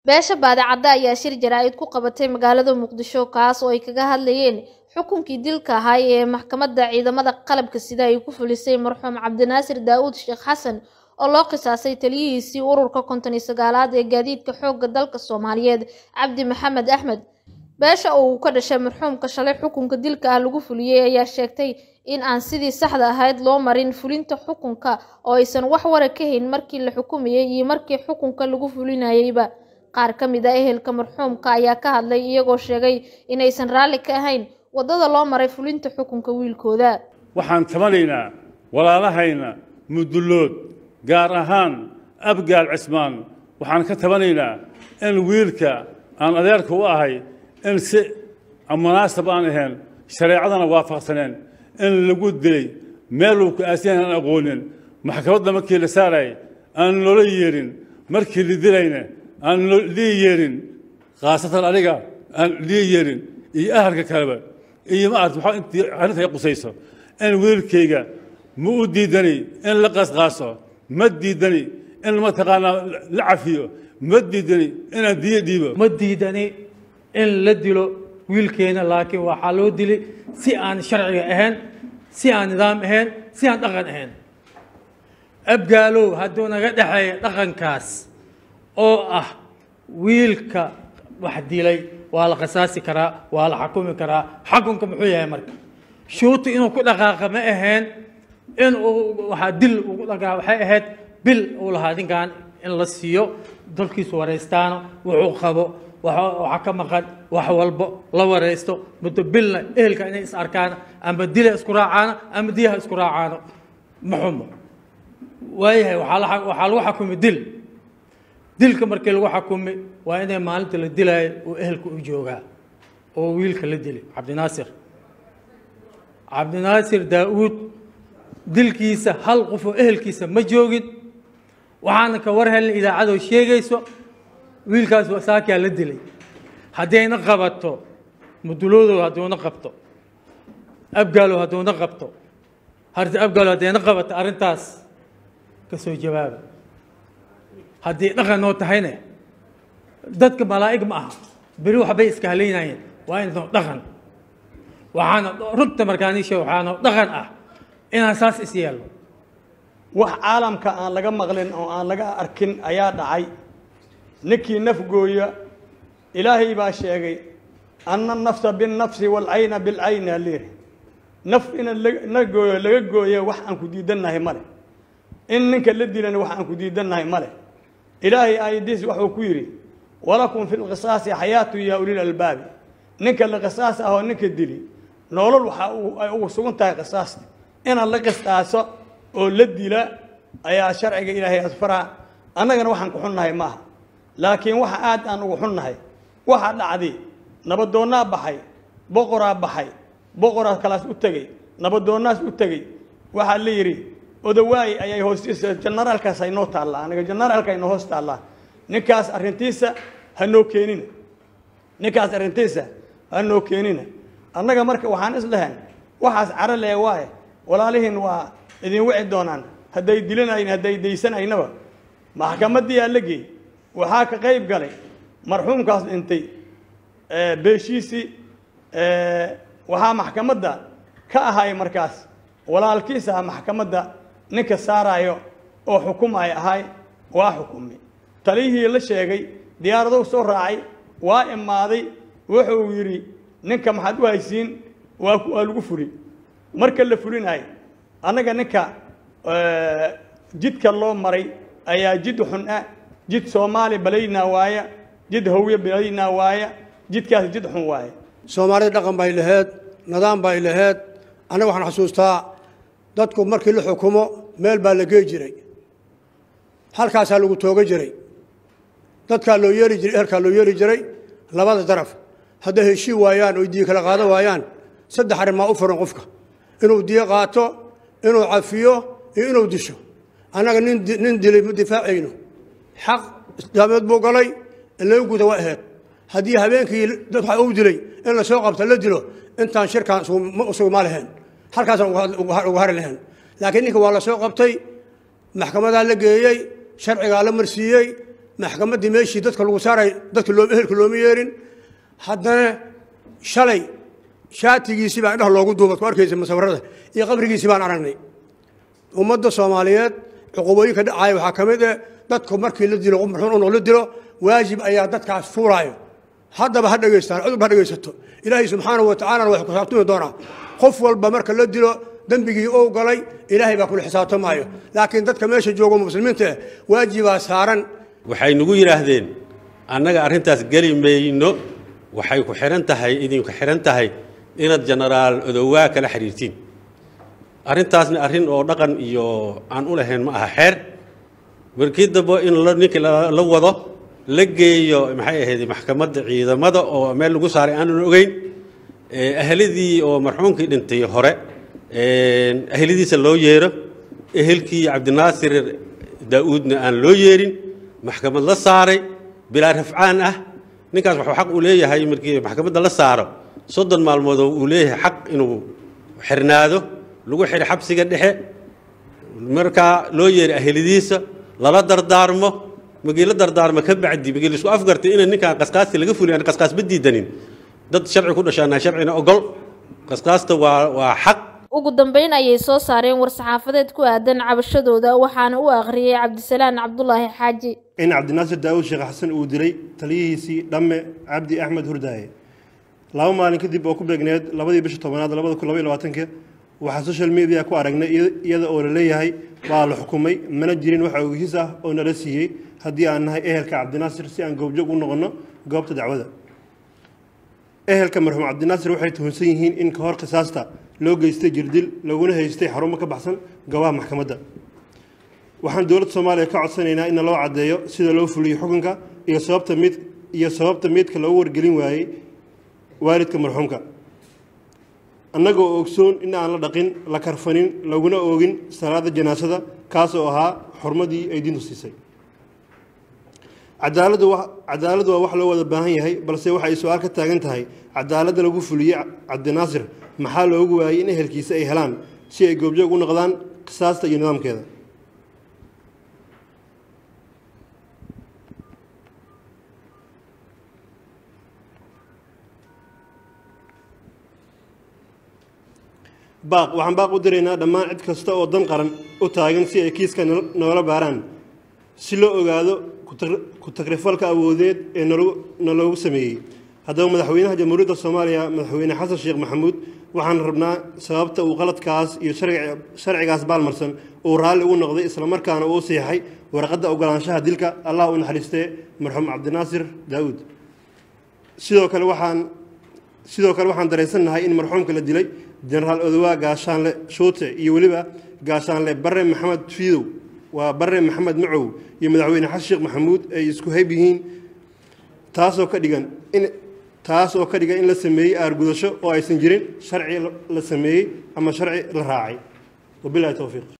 beesha baadicadda ayaa shir jaraa'id ku qabatay magaalada muqdisho kaas oo ay kaga hadlayeen xukunkii dilka ahaa ee maxkamadda ciidamada qalabka sida ay ku fulisay marxuum cabdinaasir daa'uud sheekh xasan oo loo qisaasay taliyihiisii ururka konton iyo sagaalaad ee gaadiidka xoogga dalka soomaaliyeed cabdi maxamed axmed beesha oo uu ka dhashay marxuumka shalay xukunka dilka ah lagu fuliyey ayaa sheegtay in aan sidii saxda ahayd loo marin fulinta xukunka oo aysan wax wara ka hayn markii la xukumayay iyo markii xukunka lagu fulinayeyba qaar ka mid a ehelka marxuumka ayaa ka hadlay iyagoo sheegay inaysan raalli ka ahayn waddada loo maray fulinta xukunka wiilkooda waxaan tabanaynaa walaalahayna mudullood gaar ahaan abgaal cismaan waxaan ka tabanaynaa in wiilka aan adeerka u ahay in si munaasab aan ahayn shareecadana waafaqsaneen in lagu dilay meel uu ku-aasiyan aan aqoonin maxkamadda markii la saarayay aan loola yeerin markii la dilayna aan lii yeerin khaasatan aniga aan lii yeerin iyo ahalka kaleba iyo ma arta waxaa intii arrinta ay qusayso in wiilkayga ma u diidani in la qasqaaso ma diidani in mataqaanaa la cafiyo ma diidani inaan diyo dhiibo ma diidani in la dilo wiilkeena laakiin waxaa loo dilay si aan sharciga ahayn si aan nidaam ahayn si aan dhaqan ahayn abgaalow hadduu naga dhexeeya dhaqankaas oo ah wiilka wax dilay waa la qisaasi karaa waa la xakumi karaa xakunka muxuu yahay marka shuuti inuu ku dhaqaaqa ma ahayn in uu waxaa dil ugu dhaqaaqa waxay ahayd bil uu lahaa ninkan in la siiyo dalkiisu waraystaano wuxuu qabo waxa ka maqan wax walbo la waraysto muddo bilna ehelka inay is arkaan ama dila isku raacaano ama diyaha isku raacaano ma xumo waayahay waxaa lagu xakumi dil dilka markii lagu xakumi waa inay maalinta la dilaayo uu ehelka u joogaa oo wiilka la dilay cabdinaasir cabdinaasir daa-uud dilkiisa hal qof oo ehelkiisa ma joogin waxaana ka war helna idaacadoo sheegayso wiilkaas saakaa la dilay haddayna qabato muduloodow hadduuna qabto abgaalow hadduuna qabto abgaalow haddayna qabato arrintaas ka soo jawaaba haddii dhaqan noo tahayne dadka malaa'ig ma aha beri waxbay iska halaynayeen waa inoo dhaqan waxaana runta markaanisha waxaanoo dhaqan ah inaan saas is yeelno wax caalamka aan laga maqlin oo aan laga arkin ayaa dhacay ninkii naf gooya ilaahay baa sheegay anna nafsa binnafsi waalcayna bilcayni aliiri naf ina la gooyo laga gooyo wax aan ku diidannahay male in ninka la dilana wax aan ku diidannahay male ilaahay aayadiis wuxuu ku yidhi walakum fi lqisaasi xayaatu yaa ulil albaabi ninka la qisaas ahoo ninka dili nolol waxaa ay ugu sugan tahay qisaasta inaad la qisaaso oo la dila ayaa sharciga ilaahay asfaraa annagana waxaan ku xunnahay maaha laakiin waxa aad aan ugu xunnahay waxaa dhacday nabadoonnaa baxay boqoraa baxay boqoraa kalaas u tegey nabadoonnaas u tegey waxaa la yidhi odawaay ayay hoostiisa janaraalkaas haynoo taallaa aniga janaraalka haynoo hoos taallaa ninkaas arrintiisa hanoo keenina ninkaas arrintiisa hanoo keenina annaga marka waxaan islahayn waxaas caro lee waaye walaalihiin waa idin wici doonaan hadday dilanayn hadday daysanaynaba maxkamaddii aa la geey waxaa ka qayb galay marxuumkaas dhintay beeshiisii waxaa maxkamadda ka ahay markaas walaalkiis ah maxkamadda ninka saaraayo oo xukumay ahay waa xukumi taliyihii la sheegay diyaaradow soo raacay waa imaaday wuxuu yidhi ninka maxaad u haysiin waa waa lagu furi marka la fulinayo annaga ninka jidka loo maray ayaa jid xun ah jid soomaali balaynaa waaya jid hawye balaynaa waaya jidkaas jid xun waaya soomaalida dhaqan bay laheed nidaam bay laheed annaga waxaan xasuustaa dadku markii la xukumo meel baa la gey jiray halkaasaa lagu tooga jiray dadkaa loo yeeri jiray ehelkaa loo yeeri jiray labada daraf hadday heshii waayaan oy diyo kala qaadan waayaan saddex arrimaa u furan qofka inuu diyo qaato inuu cafiyo iyo inuu disho annaga nin nin dilay ma difaacayno xaq islaameed buu galay in laga guda waa aheyd haddii habeenkii dad waxa uu dilay in la soo qabto la dilo intaan shirkaan sugma lahayn halkaasaan uga hari lahayn laakiin ninka waa la soo qabtay maxkamadaa la geeyey sharcigaa la marsiiyey maxkamaddii meeshii dadka lagu saaray dadka loo ehelka looma yeerin haddana shalay shaatigiisii baa indhaha loogu duubad ku arkaysa musawirada iyo qabrigiisii baan aragnay ummadda soomaaliyeed cuqubooyinka dhacaya waxaa ka mid eh dadku markii la dilo qof marxuun unoo la dilo waajib ayaa dadkaas fuulaayo haddaba ha dhegaystaan cudub ha dhegaysato ilaahay subxaanahu wa tacaalana wax ku xisaabtami doonaa qof walba marka la dilo dembigii ou galay ilaahay baa kula xisaabtamaayo laakiin dadka meesha joogo muslimiinta eh waajibaa saaran waxay nagu yidhaahdeen annaga arrintaas geli mayno waxay ku xidhan tahay idinku xidhan tahay inaad jenaraal odowaa kala xidhiirtiin arrintaasna arrin oo dhaqan iyo aan u lahayn ma aha xeer markii dambe in ninkii la wado la geeyo maxay ahayd maxkamadda ciidamada oo meel lagu saaray aanan ogeyn ahladii oo marxuumkii dhintay hore ahladiisa loo yeero ehelkii cabdinaasir daa'uudna aan loo yeerin maxkamad la saaray bilaa rafcaan ah ninkaas wuxuu xaq u leeyahay markii maxkamadda la saaro soddon maalmood uu leeyahay xaq inuu xirnaado lagu xidho xabsiga dhexe markaa loo yeeray ahladiisa lala dardaarmo magii la dardaarmo ka bacdi magii laisku afgartay inay ninkaan qasqaasti laga fuliy aan qasqaas ma diidanin dad sharci ku dhashaana sharcina ogol qasqaasta waa waa xaq ugu dambeyn ayay soo saareen war-saxaafadeed ku aadan cabashadooda waxaana u akhriyey cabdisalaan cabdulaahi xaaji in cabdinaasir daawud sheekh xasan uu dilay taliyihiisii dhamme cabdi axmed hurdaaye laba maalin kadib oo ku beegneed labadii bisha tobanaad labada kun labaiy labaatanka waxaa social media ku aragnay iyada oo la leeyahay waa la xukumay mana jirin wax ogeysiis ah oo nala siiyey haddii aan nahay ehelka cabdinaasir si aan goobjoog u noqonno goobta dacwada ehelka marxuum cabdinaasir waxay tuhunsan yihiin in ka hor qisaasta loo geystay jirdil laguna haystay xarumo ka baxsan goobaha maxkamadda waxaan dowladda soomaaliya ka codsanaynaa in loo caddeeyo sida loo fuliyo xukunka iyo sababta mid iyo sababta midka loogu wargelin waayey waalidka marxuumka annagoo ogsoon in aan la dhaqin la karfanin laguna oogin salaada janaasada kaas oo ahaa xurmadii ay diintu siisay cadaaladdu cadaaladdu waa wax loo wada baahan yahay balse waxa ay su-aal ka taagan tahay cadaaladda lagu fuliyey cabdinaasir maxaa loogu waayey in ehelkiisa ay helaan si ay goobjoog u noqdaan qisaasta iyo nidaamkeeda baaq waxaan baaq u diraynaa dhammaan cid kasta oo dan qaran u taagan si ay kiiska noola baaraan si loo ogaado ku tagrifalka awoodeed ee naloogu sameeyey haddaba madaxweynaha jamhuuriyadda soomaaliya madaxweyne xasan sheekh maxamuud waxaan rabnaa sababta uu qaladkaas iyo sharcigaas baalmarsan uu raalli ugu noqday islamarkaana uu siixay warqadda ogolaanshaha dilka allah u naxariistee marxuum cabdinaasir daa'uud sidoo kale waxaan sidoo kale waxaan dareensannahay in marxuumka la dilay jenaraal odowaa gaashaanle shuute iyo weliba gaashaanle bare maxamed fiidow waa bare maxamed macow iyo madaxweyne xasan sheekh maxamuud ay isku hayb yihiin taasoo ka dhigan in taas oo ka dhigan in la sameeyey aargudasho oo aysan jirin sharci la sameeyey ama sharci la raacay wabilahi towfiiq